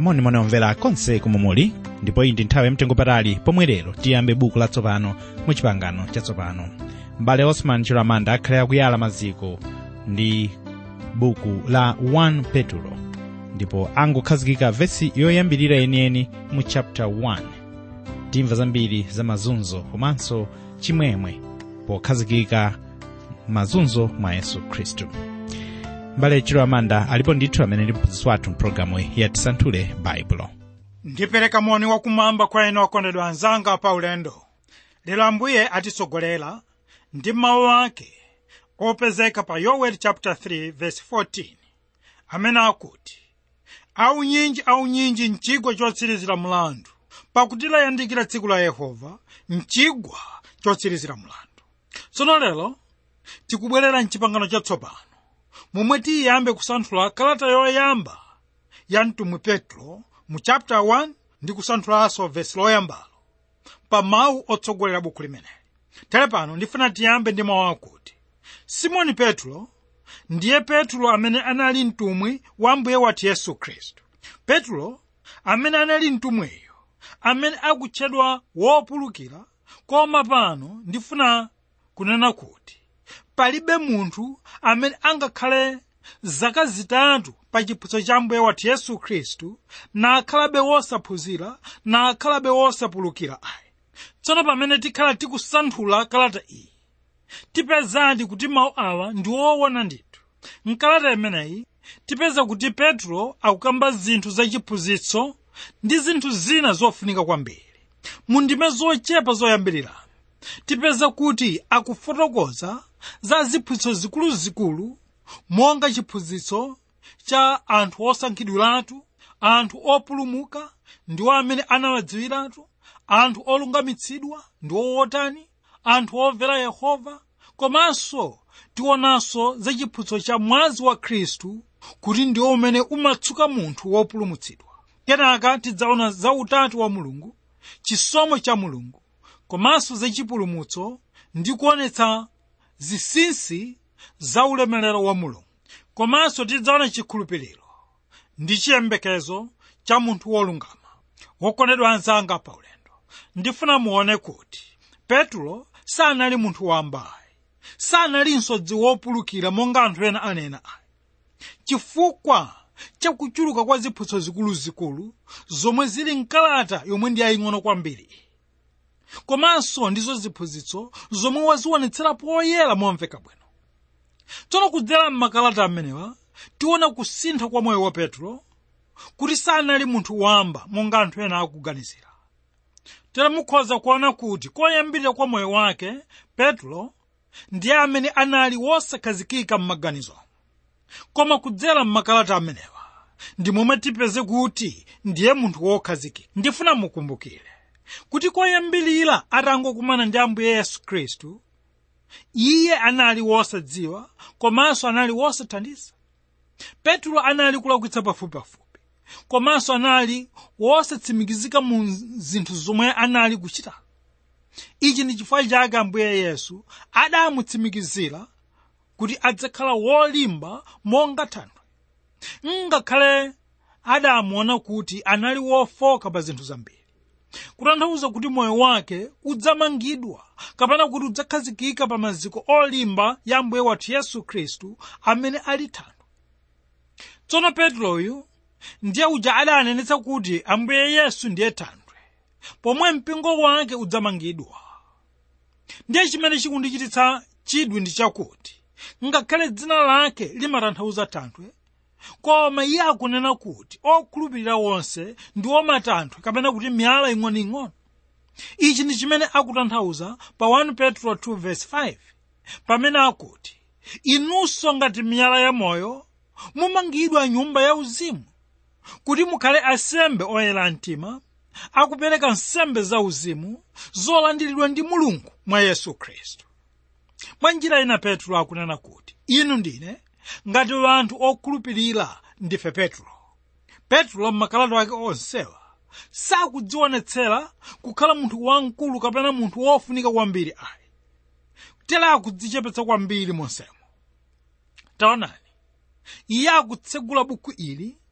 monimoni omvera konse komwe muli ndipo iyi ndi nthawi yamtengopatali pomwe lero tiyambe buku latsopano mu chipangano chatsopano m'bale osman chilamanda akhale akuyala maziko ndi buku la 1 petulo ndipo angokhazikika vesi yoyambirira yeniyeni mu chapter 1 timva zambiri za mazunzo komanso chimwemwe pokhazikika mazunzo mwa yesu khristu m'bale chilamanda alipo ndithu amene ndi mphunzitsi wathu mpulogalamu ya tisanthule baibulo ndipereka moni wakumwamba kwa inu okondedwa anzanga pa ulendo lero ambuye atitsogolera ndi mawu ake opezeka pa yoweli chapter 3 verse 14 amene akuti aunyinji aunyinji mchigwa chotsirizira mlandu pakuti layandikira tsiku la yehova mchigwa chotsirizira mlandu tsono lero tikubwerera mchipangano chatsopano momwe tiyambe kusanthula kalata yoyamba ya mtumwi petro mu chapter 1 ndi kusanthulanso vesi loyambalo pa mawu otsogolera buku limeneli tere pano ndifuna tiyambe ndi mawu akuti simoni petro ndiye petro amene anali mtumwi wa mbuye wathu yesu khristu petro amene anali mtumwiyo amene akutchedwa wopulukira koma pano ndifuna kunena kuti palibe munthu amene angakhale zaka zitatu pa chiphunzitso cha mbuye wathu yesu khristu nakhalabe wosaphunzira nakhalabe wosapulukira ayi tsono pamene tikhala tikusanthula kalata iyi tipezadi kuti mawu awa ndi woona ndithu mkalata imeneyi tipeza kuti petro akukamba zinthu zachiphunzitso ndi zinthu zina zofunika kwambiri mu ndime zochepa zoyambirira tipeza kuti akufotokoza za ziphunzitso zikuluzikulu monga chiphunzitso cha anthu osankhidwiratu anthu opulumuka ndiwo amene anawadziwiratu anthu olungamitsidwa ndiwo wotani anthu omvera yehova komanso tionanso za chiphunzitso cha mwazi wa khristu kuti ndiwo umene umatsuka munthu wopulumutsidwa kenaka tidzaona za utatu wa mulungu chisomo cha mulungu komanso za chipulumutso ndi kuonetsa zinsinsi za ulemerero wa mulungu komanso tidzaona chikhulupiriro ndi chiyembekezo cha munthu wolungama wokondedwa anzanga pa ulendo ndifuna muone kuti petro sanali munthu wambayi sanalinso dziwo wopulukira monga anthu ena anena ayi chifukwa chakuchuluka kwa ziphunzitso zikuluzikulu zomwe zili mkalata yomwe ndi yaying'ono kwambiri komanso ndizo ziphunzitso zomwe wazionetsera poyera momveka bwino tsono kudzera m'makalata amenewa tiona kusintha kwa moyo wa petro kuti sanali munthu wamba monga anthu ena akuganizira tere mukhoza kuona kuti koyambirira kwa moyo wake petro ndiye amene anali wosakhazikika m'maganizo koma kudzera m'makalata amenewa ndi momwe tipeze kuti ndiye munthu wokhazikika ndifuna mukumbukire kuti koyambirira atangokumana ndi ambuye yesu khristu iye anali wosadziwa komanso anali wosathandiza petro anali kulakwitsa pafupipafupi komanso anali wosatsimikizika mu zinthu zomwe anali kuchita ichi ndi chifukwa chake ambuye yesu adamutsimikizira kuti adzakhala wolimba monga thanthwe ngakhale adamuona kuti anali wofoka pa zinthu zambiri kutanthauza kuti moyo wake udzamangidwa kapena kuti udzakhazikika pa maziko olimba ya ambuye wathu yesu khristu amene ali thanthwe tsono petroyu ndiye uja adanenetsa kuti ambuye yesu ndiye thanthwe pomwe mpingo wake udzamangidwa ndiye chimene chikundichititsa chidwi ndi chakuti ngakhale dzina lake limatanthauza thanthwe koma iye akunena kuti okhulupirira wonse ndi omatanthwe kapena kuti miyala ing'onoing'ono ichi ndi chimene akutanthauza pa 1 petro 2:5 pamene akuti inunso ngati miyala ya moyo mumangidwa nyumba ya uzimu kuti mukhale asembe oyera mtima akupereka nsembe za uzimu zolandiridwa ndi mulungu mwa yesu khristu mwa njira ina petro akunena kuti inu ndine ngati anthu okhulupirira ndife petro petro m'makalata ake onsewa sakudzionetsera kukhala munthu wamkulu kapena munthu wofunika kwambiri ayi tera akudzichepetsa kwambiri monsemo taonani iye akutsegula buku ili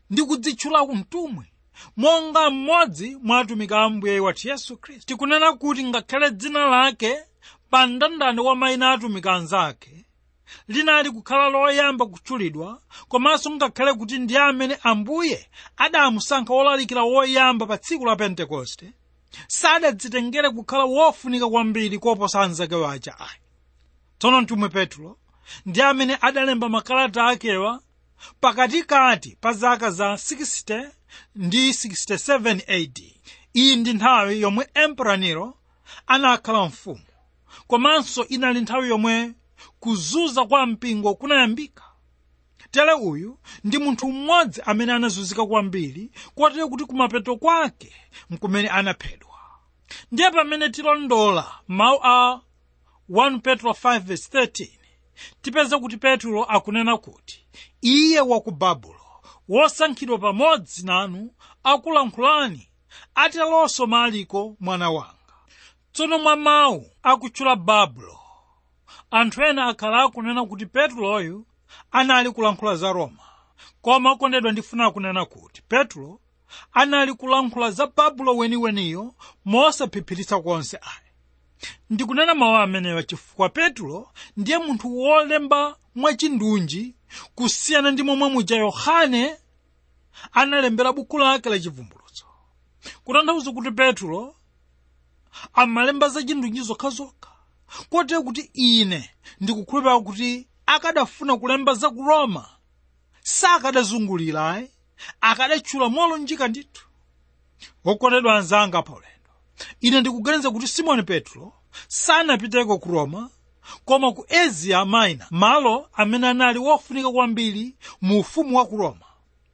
ndi kudzitchula mtumwi monga mmodzi mwa atumiki a ambuye wathu yesu khristu tikunena kuti ngakhale dzina lake pa mndandanda wa mayina a atumiki anzake linali kukhala loyamba kutchulidwa komanso ngakhale kuti ndi amene ambuye adamusankha wolalikira woyamba pa tsiku la pentekoste sadadzitengere kukhala wofunika kwambiri koposa anzake waja ayi tsono mtumwi petro ndi amene adalemba makalata akewa pakatikati pa zaka za 60 ndi 67 AD iyi ndi nthawi yomwe emperor nero anakhala mfumu komanso inali nthawi yomwe kuzunza kwa mpingo kunayambika tere uyu ndi munthu mmodzi amene anazunzika kwambiri kotero kuti kumapeto kwake nkumene anaphedwa ndiye pamene tilondola mawu a 1 petro 5:13 tipeza kuti petro akunena kuti iye wa ku babulo wosankhidwa pamodzi nanu akulankhulani atelonso maliko mwana wanga tsono mwa mawu akutchula babulo anthu ena akhala akunena kuti petuloyu anali kulankhula za roma koma okondedwa ndifuna kunena kuti petulo anali kulankhula za babulo weniweniyo mosaphiphiritsa konse ayi ndikunena mawu amenewa chifukwa petulo ndiye munthu wolemba mwachindunji kusiyana ndi momwe muja yohane analembera buku lake la chivumbulutso kutanthauza kuti petulo amalemba za chindunji zokhazokha kotero kuti ine ndikukhulupirira kuti akadafuna kulemba za ku roma sakadazungulira ayi akadatchula molunjika ndithu wokondedwa anzanga paulendo ine ndikuganiza kuti simoni petro sanapiteko ku roma koma ku asia minor malo amene anali wofunika kwambiri mu ufumu wa ku roma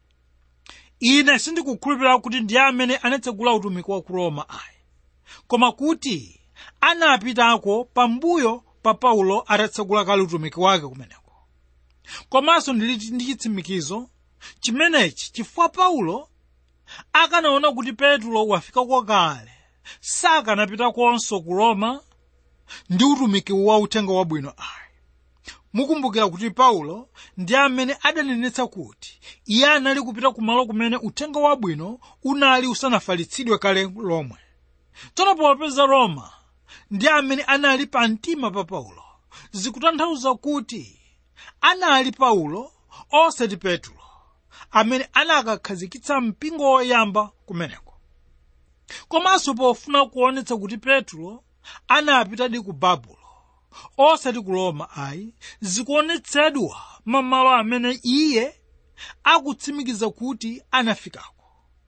ine sindikukhulupirira kuti ndiye amene anatsegula utumiki wa ku roma ayi koma kuti anapitako pambuyo pa paulo atatsegula kale utumiki wake kumeneko komanso ndili ndi chitsimikizo chimenechi chifukwa paulo akanaona kuti petro wafikako kale sakanapitakonso ku roma ndi utumiki wa uthenga wabwino ayi mukumbukira kuti paulo ndi amene adanenetsa kuti iye anali kupita kumalo kumene uthenga wabwino unali usanafalitsidwe kale lomwe tsono popeza roma ndi amene anali pa mtima pa paulo zikutanthauza kuti anali paulo osati petro amene anakakhazikitsa mpingo woyamba kumeneko komanso pofuna kuonetsa kuti petro anapitadi ku babulo osati ku roma ayi zikuonetsedwa mamalo amene iye akutsimikiza kuti anafikako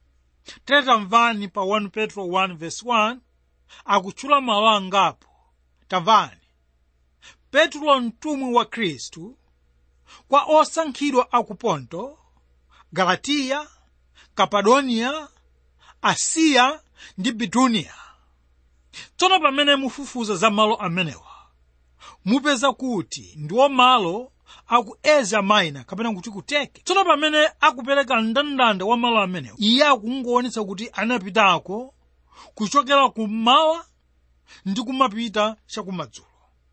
tamvani pa 1 petro 1 verse 1 akutchula malo angapo tamvani petro mtumwi wa khristu kwa osankhidwa a ku ponto galatiya kapadoniya asiya ndi bituniya tsono pamene mufufuza za malo amenewa mupeza kuti ndiwo malo aku asia minor kapena kuti kuteke tsono pamene akupereka mndandanda wa malo amenewa iye akungoonetsa kuti anapitako kuchokera kummawa ndi kumapita chakumadzulo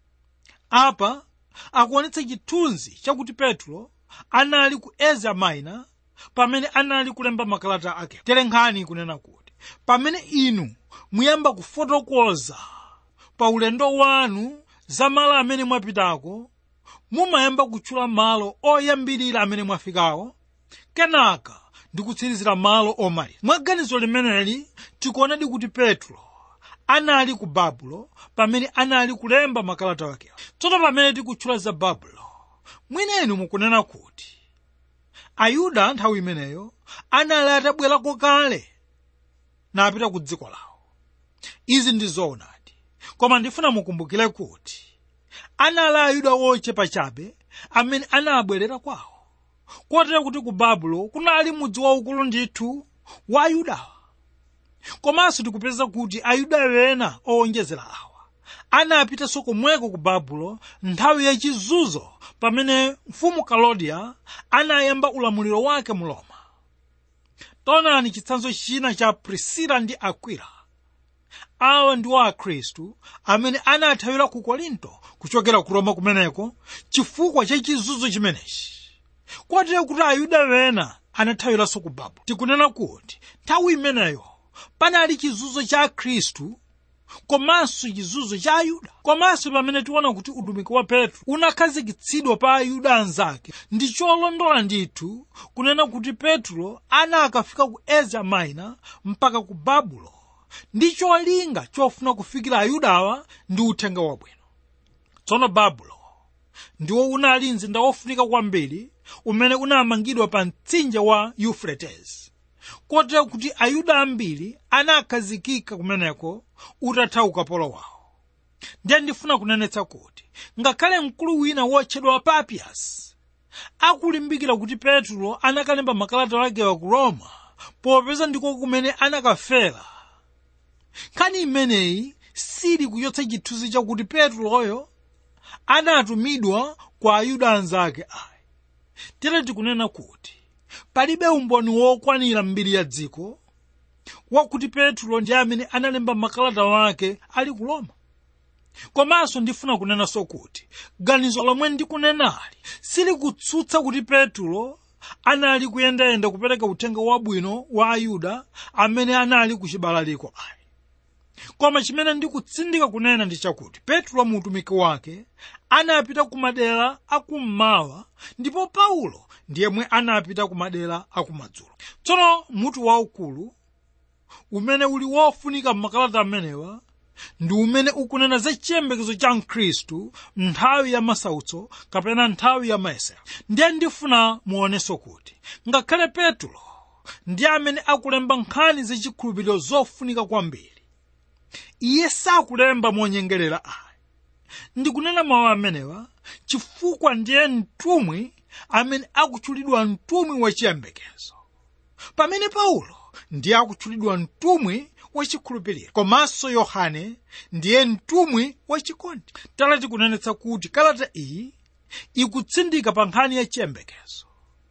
apa akuonetsa chithunzi chakuti petro anali ku asia minor pamene anali kulemba makalata ake tere nkhani kunena kuti pamene inu muyamba kufotokoza pa ulendo wanu za malo amene mwapitako mumayamba kutchula malo oyambirira amene mwafikawo kenaka ndi kutsirizira malo omaliza mwa ganizo limeneli tikuonadi kuti petro anali ku babulo pamene anali kulemba makalata akewo tsono pamene tikutchula za babulo mwinenu mukunena kuti ayuda nthawi imeneyo anali atabwerako kale napita ku dziko lawo izi ndi zoonadi koma ndifuna mukumbukire kuti anali ayuda ochepa chabe amene anabwerera kwawo kotero kuti ku babulo kunali mudzi waukulu ndithu wa ayudawa komanso tikupeza kuti ayuda ena owonjezera awa anapitanso komweko ku babulo nthawi yachizunzo pamene mfumu kalodiya anayamba ulamuliro wake mu roma taonani chitsanzo china cha prisila ndi akwila awa ndiwo akhristu amene anathawira ku korinto kuchokera ku roma kumeneko chifukwa cha chizunzo chimenechi kotero kuti ayuda ena anathawiranso ku babulo tikunena kuti nthawi imeneyo panali chizunzo cha khristu komanso chizunzo cha ayuda komanso pamene tiona kuti utumiki wa petro unakhazikitsidwa pa ayuda anzake ndi cholondola ndithu kunena kuti petro anakafika ku asia minor mpaka ku babulo ndi cholinga chofuna kufikira ayudawa ndi uthenga wabwino tsono babulo ndiwo unali mzinda wofunika kwambiri umene unamangidwa pa mtsinje wa euphrates kotero kuti ayuda ambiri anakhazikika kumeneko utatha ukapolo wawo ndiye ndifuna kunenetsa kuti ngakhale mkulu wina wotchedwa papias akulimbikira kuti petro anakalemba makalata akewa ku roma popeza ndiko kumene anakafera nkhani imeneyi sili kuchotsa chithunzi chakuti petroyo anatumidwa kwa ayuda anzake ayi tere tikunena kuti palibe umboni wokwanira mbiri ya dziko wakuti petro ndi amene analemba makalata wake ali ku roma komanso ndifuna kunenanso kuti ganizo lomwe ndikunenali silikutsutsa kuti petro anali kuyendayenda kupereka uthenga wabwino wa ayuda amene anali ku chibalaliko ayi koma chimene ndikutsindika kunena ndi chakuti petro mu utumiki wake anapita ku madera akummawa ndipo paulo ndiyemwe anapita ku madera akumadzulo tsono mutu waukulu umene uli wofunika m'makalata amenewa ndi umene ukunena za chiyembekezo cha mkhristu nthawi ya masautso kapena nthawi ya mayesero ndiye ndifuna muonenso kuti ngakhale petro ndi amene akulemba nkhani zachikhulupiriro zofunika kwambiri iye sakulemba monyengerera ayi ndikunena mawu amenewa chifukwa ndiye mtumwi amene akutchulidwa mtumwi wachiyembekezo pamene paulo ndiye akutchulidwa mtumwi wachikhulupiriro komanso yohane ndiye mtumwi wachikondi tala tikunenetsa kuti kalata iyi ikutsindika pa nkhani ya chiyembekezo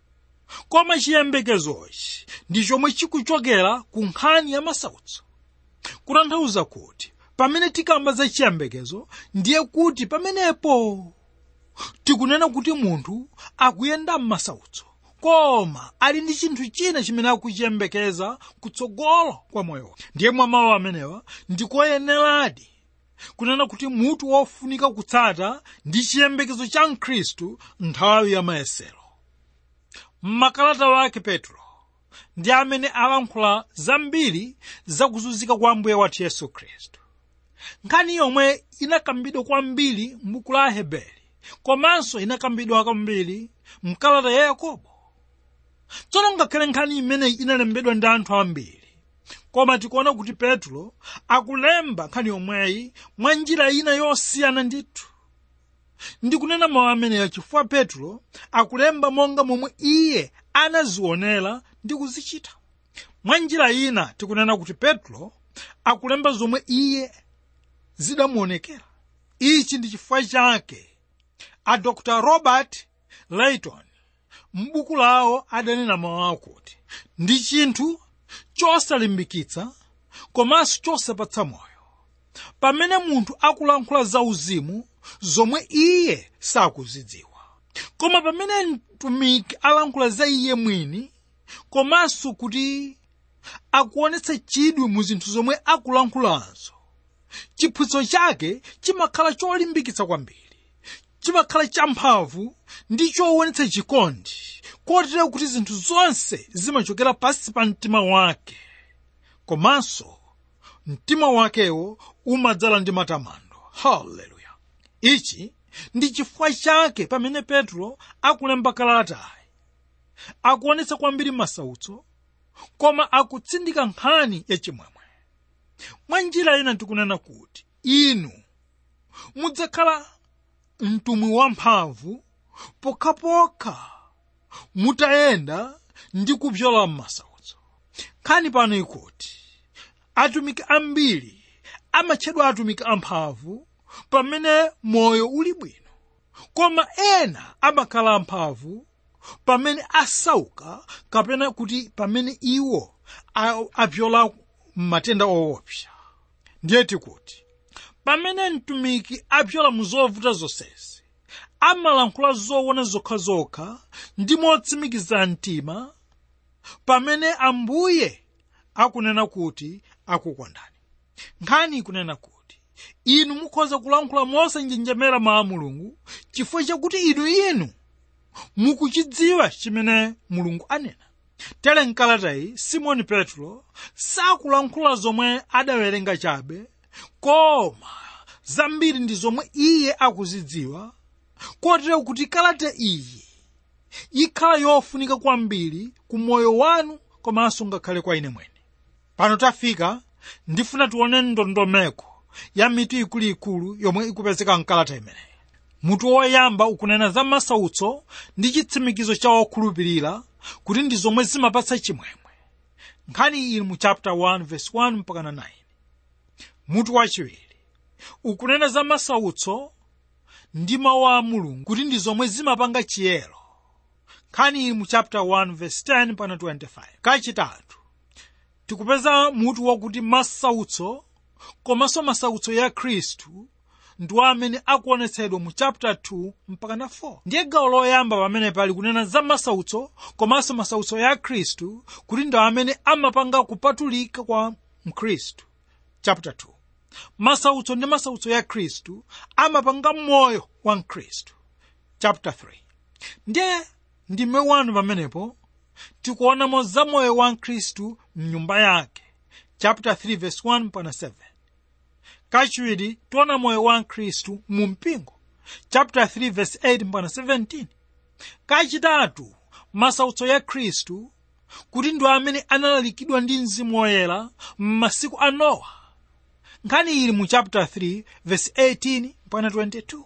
koma chiyembekezochi ndi chomwe chikuchokera ku nkhani ya masautso kutanthauza kuti pamene tikamba za chiyembekezo ndiye kuti pamenepo tikunena kuti munthu akuyenda m'masautso koma ali ndi chinthu china chimene akuchiyembekeza kutsogolo kwa moyo wake ndiye mwa mawu amenewa ndikoyeneradi kunena kuti munthu wofunika kutsata ndi chiyembekezo cha mkhristu nthawi ya mayesero mmakalata wake petro ndi amene alankhula zambiri zakuzunzika kwa ambuye wathu yesu khristu nkhani yomwe inakambidwa kwambiri m'buku la aheberi komanso inakambidwa kwambiri mkalata ya yakobo tsono ngakhale nkhani imeneyi inalembedwa ndi anthu ambiri koma tikuona kuti petro akulemba nkhani yomweyi mwa njira ina yosiyana ndithu ndikunena mawu ameneyo chifukwa petro akulemba monga momwe iye anazionera ndi kuzichita mwa njira ina tikunena kuti petro akulemba zomwe iye zidamuonekera ichi ndi chifukwa chake a dr robert layton m'buku lawo adanena mawu akuti ndi chinthu chosalimbikitsa komanso chosapatsa moyo pamene munthu akulankhula zauzimu zomwe iye sakuzidziwa koma pamene mtumiki alankhula za iye mwini komanso kuti akuonetsa chidwi mu zinthu zomwe akulankhulanso chiphunzitso chake chimakhala cholimbikitsa kwambiri chimakhala champhamvu ndi choonetsa chikondi kotero kuti zinthu zonse zimachokera pansi pa mtima wake komanso mtima wakewo umadzala ndi matamando haleluya ichi ndi chifukwa chake pamene petro akulemba kalatayi akuonetsa kwambiri masautso koma akutsindika nkhani yachimwemwe mwa njira ina tikunena kuti inu mudzakhala mtumwi wamphamvu pokhapokha mutayenda ndi kupyola m'masautso nkhani pano ikuti atumiki ambiri amatchedwa atumiki amphamvu pamene moyo uli bwino koma ena amakhala amphamvu pamene asauka kapena kuti pamene iwo apyola m'matenda owopsa ndiye tikuti pamene mtumiki apyola mu zovuta zonsezi amalankhula zoona zokhazokha ndi motsimikiza mtima pamene ambuye akunena kuti akukondani nkhani ikunena kuti inu mukhoza kulankhula mosanjenjemera mawu a mulungu chifukwa chakuti inu inu mukuchidziwa chimene mulungu anena tere mkalatayi simoni petro sakulankhula zomwe adawerenga chabe koma zambiri ndi zomwe iye akuzidziwa kotero kuti kalata iyi ikhala yofunika kwambiri ku moyo wanu komanso ngakhale kwa ine mwene pano tafika ndifuna tione ndondomeko ya mitu ikuluikulu yomwe ikupezeka mkalata imeneyi mutu woyamba ukunena za masautso ndi chitsimikizo cha okhulupirira kuti ndi zomwe zimapatsa chimwemwe nkhani iyi mu chapter 1 verse 1 mpaka na 9 mutu wachiwiri ukunena za masautso ndi mawu a mulungu kuti ndi zomwe zimapanga chiyero nkhani ili mu chapter 1 verse 10 mpaka 25 kachitatu tikupeza mutu wakuti masautso komanso masautso ya khristu ndiwo amene akuonetsedwa mu chapter 2 mpaka na 4 ndiye gawo loyamba pamene pali kunena za masautso komanso masautso ya khristu kuti ndi amene amapanga kupatulika kwa mkhristu chapter 2 masautso ndi masautso ya khristu amapanga moyo wa mkhristu chapter 3 ndiye ndime wanu pamenepo tikuonamo za moyo wa mkhristu mnyumba yake chapter 3 verse 1 mpaka 7 kachiwiri tiona moyo wa mkhristu mu mpingo chapter 3 verse 8 mpaka 17 kachitatu masautso ya khristu kuti ndi amene analalikidwa ndi mzimu woyera m'masiku a nowa nkhani ili mu chapter 3 verse 18 mpaka 22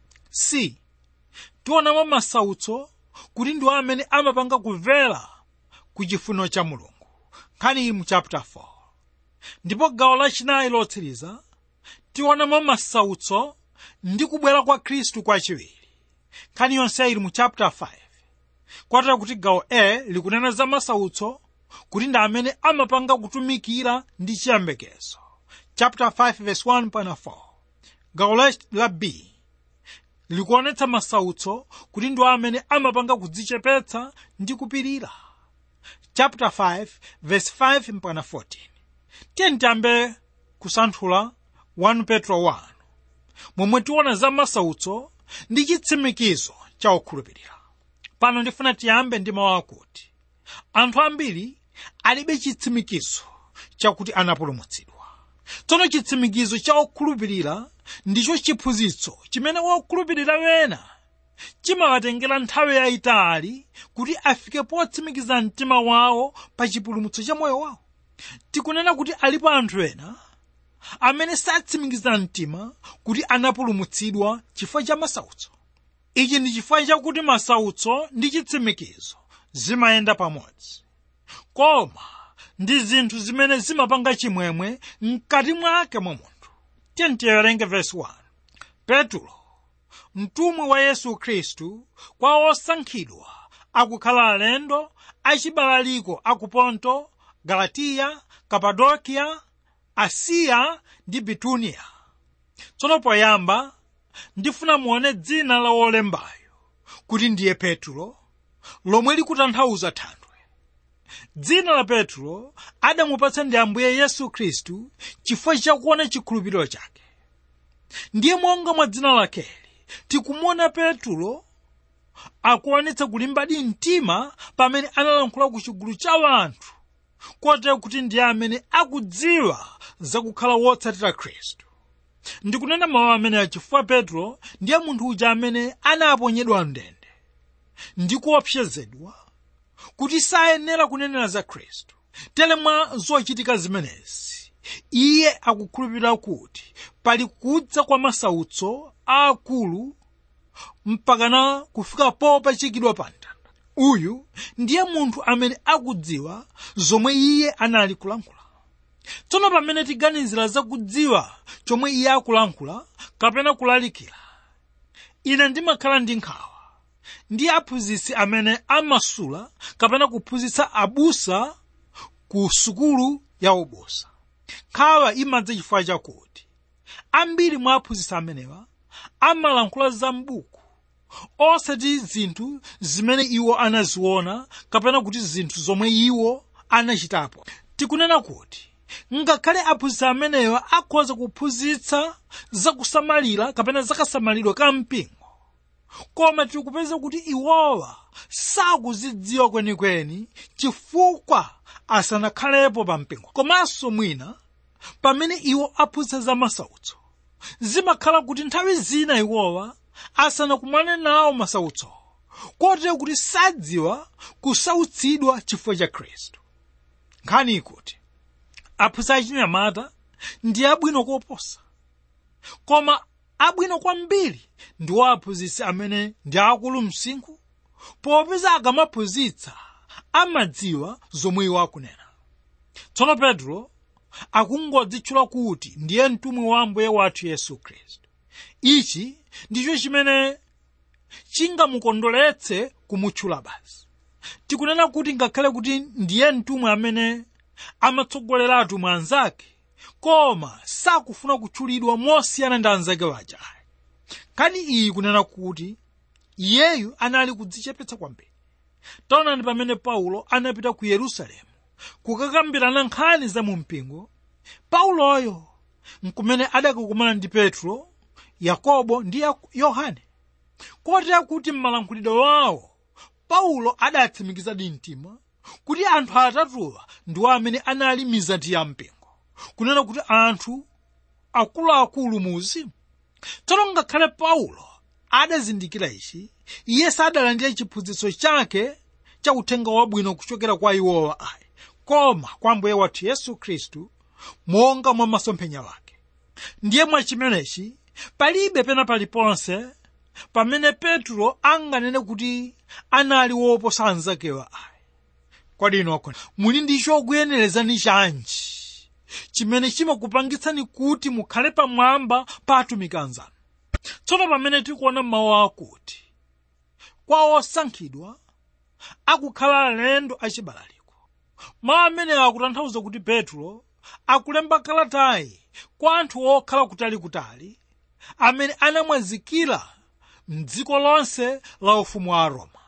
c tionamo masautso kuti ndiwo amene amapanga kumvera ku chifuniro cha mulungu nkhani ili mu chapter 4 ndipo gawo lachinayi lotsiriza tionamo masautso ndi kubwera kwa khristu kwachiwiri nkhani yonse ili mu chapter 5 kwatera kuti gawo a likunena za masautso kuti ndi amene amapanga kutumikira ndi chiyembekezo chapter 5 verse 1 mpaka 4 gawo la, la b likuonetsa masautso kuti ndiwo amene amapanga kudzichepetsa ndi kupirira chapter 5 verse 5 mpaka 14 tiye tiyambe kusanthula 1 petro 1 momwe tiona za masautso ndi chitsimikizo cha okhulupirira pano ndifuna tiyambe ndi mawu akuti anthu ambiri alibe chitsimikizo chakuti anapulumutsidwa tsono chitsimikizo cha okhulupirira ndicho chiphunzitso chimene wokhulupirira wena chimawatengera nthawi yayitali kuti afike potsimikiza mtima wawo pa chipulumutso cha moyo wawo tikunena kuti alipo anthu ena amene satsimikiza mtima kuti anapulumutsidwa chifukwa cha masautso ichi ndi chifukwa chakuti masautso ndi chitsimikizo zimayenda pamodzi koma ndi zinthu zimene zimapanga chimwemwe mkati mwake mwa munthu tiye tiwerenge verse 1 petro mtumwi wa yesu khristu kwa osankhidwa akukhala alendo achibalaliko aku ponto galatiya kapadokiya asiya ndi bituniya tsono poyamba ndifuna muone dzina la wolembayo kuti ndiye petro lomwe likutanthauza thanthwe dzina la petro adamupatsa ndi ambuye yesu khristu chifukwa chakuona chikhulupiriro chake ndiye monga mwa dzina lakeli tikumuona petro akuonetsa kulimbadi mtima pamene analankhula ku chigulu cha anthu kotero kuti ndiye amene akudziwa zakukhala wotsatira khristu ndikunena mawu amenewa chifukwa petro ndiye munthu uja amene anaponyedwa mndende ndi kuopsezedwa kuti sayenera kunenera za khristu tere mwa zochitika zimenezi iye akukhulupirira kuti pali kudza kwa masautso aakulu mpakana kufika popachikidwa pa mtanda uyu ndiye munthu amene akudziwa zomwe iye anali kulankhula tsono pamene tiganizira zakudziwa chomwe iye akulankhula kapena kulalikira ine ndimakhala ndi nkhawa ndi aphunzitsi amene amasula kapena kuphunzitsa abusa ku sukulu ya ubusa nkhawa imadza chifukwa chakuti ambiri mwa aphunzitsi amenewa amalankhula za m'buku osati zinthu zimene iwo anaziona kapena kuti zinthu zomwe iwo anachitapo tikunena kuti ngakhale aphunzitsi amenewa akhoza kuphunzitsa zakusamalira kapena zakasamaliro ka mpingo koma tikupeza kuti iwowa sakuzidziwa kwenikweni chifukwa asanakhalepo pa mpingo komanso mwina pamene iwo aphunzitsa za masautso zimakhala kuti nthawi zina iwowa asanakumane nawo masautso kotero kuti sadziwa kusautsidwa chifukwa cha khristu nkhani ikuti aphunzitsi achinyamata ndi abwino koposa koma abwino kwambiri ndiwo aphunzitsi amene ndi akulu msinkhu popeza akamaphunzitsa amadziwa zomwe iwo akunena tsono petro akungodzitchula kuti ndiye mtumwi wa ambuye wathu yesu khristu ichi ndicho chimene chingamukondoletse kumutchula basi tikunena kuti ngakhale kuti ndiye mtumwi amene amatsogolera atumwi anzake koma sakufuna kutchulidwa mosiyana ndi anzake waja nkhani iyi kunena kuti iyeyu anali kudzichepetsa kwambiri taonani pamene paulo anapita ku yerusalemu kukakambirana nkhani za mu mpingo pauloyo nkumene adakakumana ndi petro yakobo ndi yohane kotera kuti m'malankhulidwe wawo paulo adatsimikiza mtima kuti anthu atatuwa ndiwo amene anali mizati ya mpingo kunena kuti anthu akuluakulu mu uzimu tsono ngakhale paulo adazindikira ichi iye sadalandire chiphunzitso chake cha uthenga wabwino kuchokera kwa iwowa ayi koma kwa mbuye wathu yesu khristu monga mwa masomphenya wake ndiye mwachimenechi palibe pena paliponse pamene petro anganene kuti anali woposa anzakewa ayi kodi inu akona muli ndi chokuyenerezani chanji chimene chimakupangitsani kuti mukhale pamwamba pa atumiki anzanu tsono pamene tikuona mawu akuti kwa osankhidwa akukhala alendo achibalaliko mawu amenewa akutanthauza kuti petro akulemba kalatayi kwa anthu okhala kutalikutali amene anamwazikira mdziko lonse la ufumu wa roma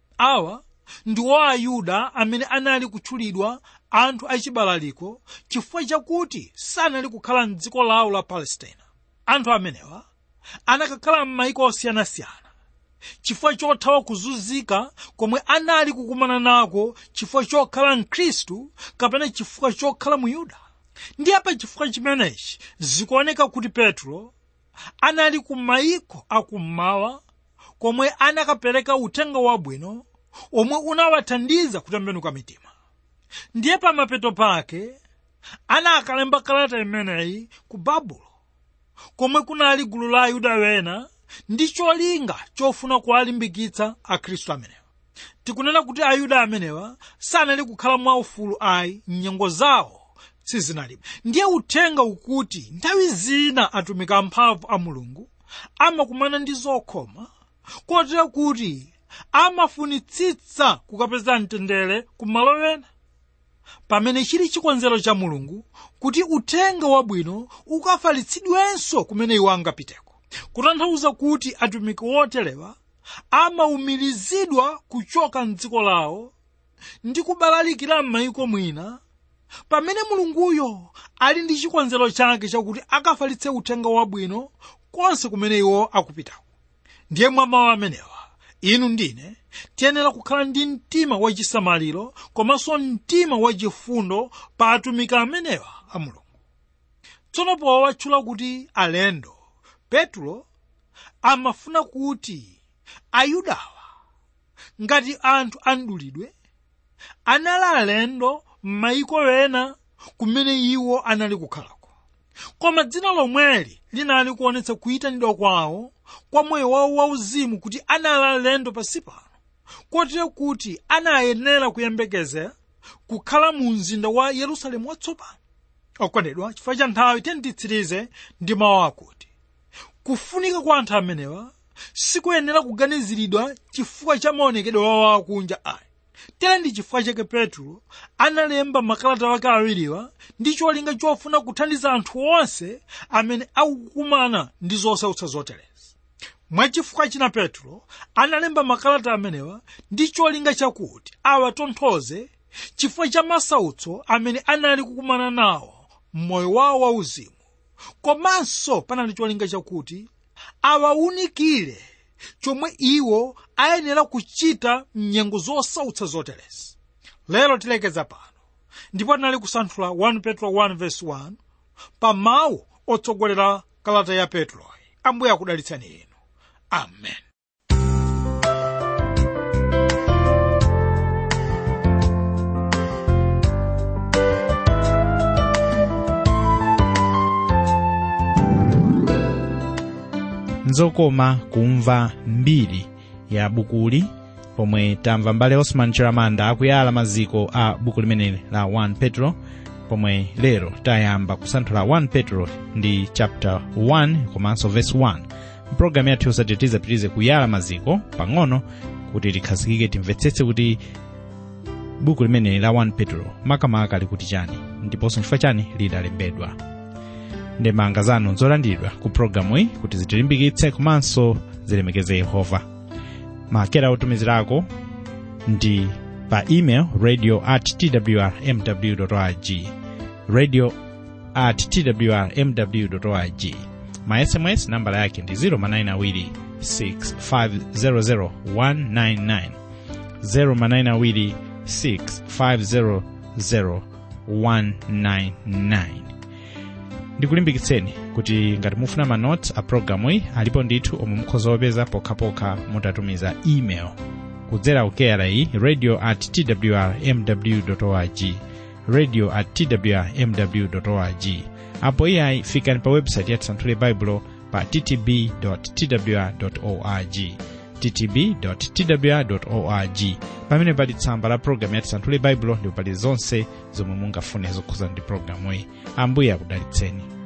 awa ndiwo ayuda amene anali kutchulidwa anthu achibalaliko chifukwa chakuti sanali kukhala mdziko lawo la palestina anthu amenewa anakakhala m'mayiko osiyanasiyana chifukwa chothawa kuzunzika komwe anali kukumana nako chifukwa chokhala mkhristu kapena chifukwa chokhala muyuda ndiye pa chifukwa chimenechi zikuoneka kuti petro anali ku mayiko akummawa komwe anakapereka uthenga wabwino omwe unawathandiza kutembenuka mitima ndiye pamapeto pake anakalemba kalata imeneyi ku babulo komwe kunali gulu la ayuda wena ndi cholinga chofuna kuwalimbikitsa akhristu amenewa tikunena kuti ayuda amenewa sanali kukhala mwaufulu ayi mnyengo zawo sizinalipo ndiye uthenga ukuti nthawi zina atumiki amphamvu a mulungu amakumana ndi zokhoma kotera kuti amafunitsitsa kukapeza mtendere kumalo wena pamene chili chikonzero cha mulungu kuti uthenga wabwino ukafalitsidwenso kumene iwo angapiteko kutanthauza kuti atumiki woterewa amaumirizidwa kuchoka mdziko lawo ndi kubalalikira m'mayiko mwina pamene mulunguyo ali ndi chikonzero chake chakuti akafalitse uthenga wabwino konse kumene iwo akupitako ndiye mwa mawu amenewa inu ndine tiyenera kukhala ndi mtima wachisamaliro komanso mtima wachifundo pa atumiki amenewa a mulungu tsono powatchula kuti alendo petro amafuna kuti ayudawa ngati anthu andulidwe anali alendo m'mayiko ena kumene iwo anali kukhalako koma dzina lomweli linali kuonetsa kuyitanidwa kwawo kwa moyo wawo wauzimu kuti anali alendo pansi pano kotero kuti anayenera kuyembekezera kukhala mu mzinda wa yerusalemu watsopano okondedwa chifukwa cha nthawi tiyenditsirize ndi mawu akuti kufunika kwa anthu amenewa sikuyenera kuganiziridwa chifukwa cha maonekedwe wawo akunja ayi tera ndi chifukwa chake petro analemba makalata wake awiriwa ndi cholinga chofuna kuthandiza anthu onse amene akukumana ndi zosautsa zoterezi mwachifukwa china petro analemba makalata amenewa ndi cholinga chakuti awatonthoze chifukwa cha masautso amene anali kukumana nawo m'moyo wawo wauzimu komanso panali cholinga chakuti awawunikire chomwe iwo ayenera kuchita mnyengo zosautsa zoterezi lero tilekeza pano ndipo tinali kusanthula 1 petro 1 verse 1 pa mawu otsogolera kalata ya petroyi ambuye akudalitsani inu amen nzokoma kumva mbiri ya bukuli pomwe tamva mbale osman chiramanda akuyala maziko a buku limeneli la 1 petro pomwe lero tayamba kusanthula 1 petro ndi chapter 1 komanso verse 1 mpulogalamu yathu yosati tizapitirize kuyala maziko pang'ono kuti tikhazikike timvetsetse kuti buku limeneli la 1 petro makamaka likuti chani ndiponso nchifukwa chani lidalembedwa ndemanga zanu zolandiridwa ku pulogalamu iyi kuti zitilimbikitse komanso zilemekeze yehova makera otumizirako ndi pa email radio at twrmw org radio at twrmw org ma sms nambala yake ndi 0manayinawiri 6500 199 0manayinawiri 6500 199 ndikulimbikitseni kuti ngati mufuna manotes a programu iyi alipo ndithu omwe mukhoza opeza pokhapokha mutatumiza email kudzera kukeyala iyi radio at twrmw org radio at twrmw org apo iyayi fikani pa website ya tisanthule baibulo pa ttb twr org ttb twr org pamene pali tsamba la programu ya tisanthule baibulo ndipo pali zonse zomwe mungafune zokhuza ndi programu iyi ambuye akudalitseni